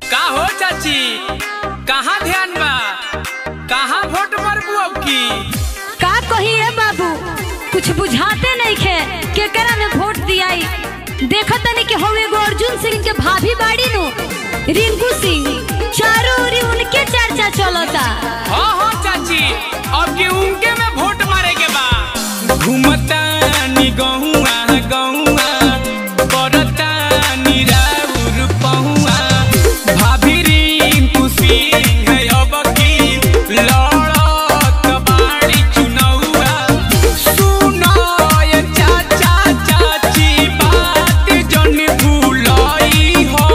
का हो चाची कहाँ ध्यान बा कहाँ वोट मरबू अब की का कही है बाबू कुछ बुझाते नहीं खे केकरा में वोट दियाई देखत तनी कि हो एगो अर्जुन सिंह के भाभी बाड़ी नु रिंकू सिंह चारों ओरी उनके चर्चा चलता हाँ हाँ चाची अब की उनके में वोट मारे के बा घूमता नी गहुआ गहुआ करता नी राउर पहुआ भाभी रिंकू सिंह अब की लड़त बाड़ी चुनौआ सुनो ये चाचा चाची बात जन भूलई हो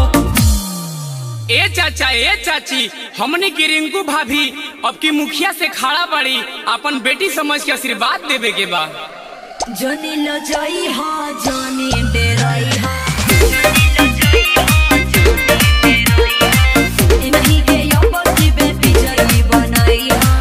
ए चाचा ए चाची हमने की रिंकू भाभी अब की मुखिया से खड़ा पड़ी अपन बेटी समझ के आशीर्वाद देवे के बा जनी लो जई हा जनी डेरई हा इन्हीं के यौवन की बेटी जई बनाई हा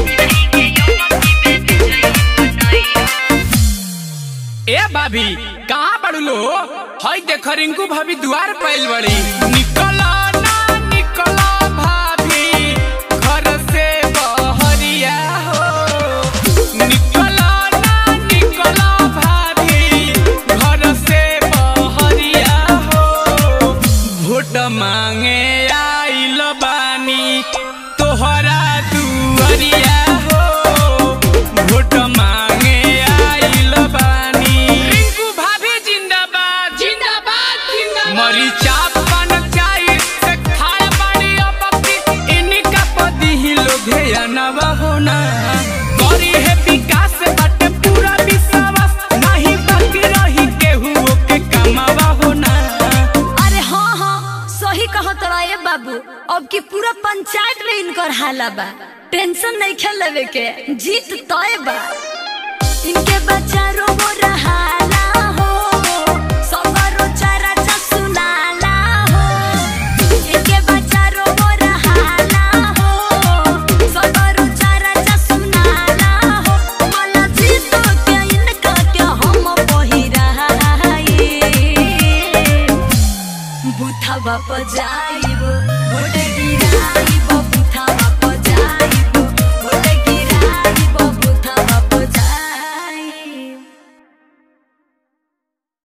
ए भाभी कहाँ पड़ू लो हई देख रिंकू भाभी दुआर पैल बड़ी निकलो ना निकलो भाभी घर से बहरिया हो निकलो ना निकलो भाभी घर से बहरिया हो वोट मांगे आइल बानी तोहरा दुआरिया हो वोट मांगे आइल बानी रिंकू भाभी जिंदाबाद जिंदाबाद जिंदाबाद मरी चाप पान चाय से खाए बाड़ी अब की इनका पदी ही लोग है नवा होना करी है विकास बाटे पूरा विश्वास नहीं बाकी रही केहू के कमावा होना अरे हाँ हाँ सही कहो तोरा ये बाबू अब की पूरा पंचायत में इनकर हाला बा टेंशन नहीं खेल लेवे के जीत तय बा इनके बच्चा रो वो रहाला हो सगरो चारा चसुनाला हो इनके बच्चा रो वो रहाला हो सगरो चारा चसुनाला हो मला जीत के इनका के हम पहिराए बुथवा पर जाइब भोट गिराइब